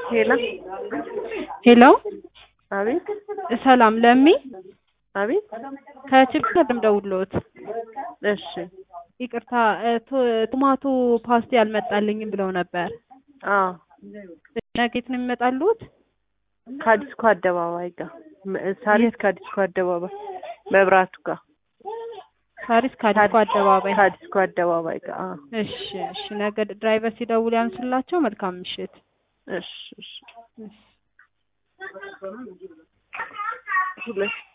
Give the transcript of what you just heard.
ሄሎ ሄሎ አቤት ሰላም ለሚ አቤት ከችግር እንደምደውልዎት እሺ ይቅርታ እ ቶ- ቶማቶ ፓስቲ አልመጣልኝም ብለው ነበር። አዎ ነገ የት ነው የሚመጣልዎት? ከአዲስኮ አደባባይ ጋር ም- ሳሪስ ከአዲስኮ አደባባይ መብራቱ ጋር ሳሪስ ከአዲስኮ አደባባይ። ከአዲስኮ አደባባይ ጋር አዎ እሺ እሺ። ነገ ድራይቨር ሲደውል ያንሱላቸው። መልካም ምሽት። እሺ እሺ ሁለት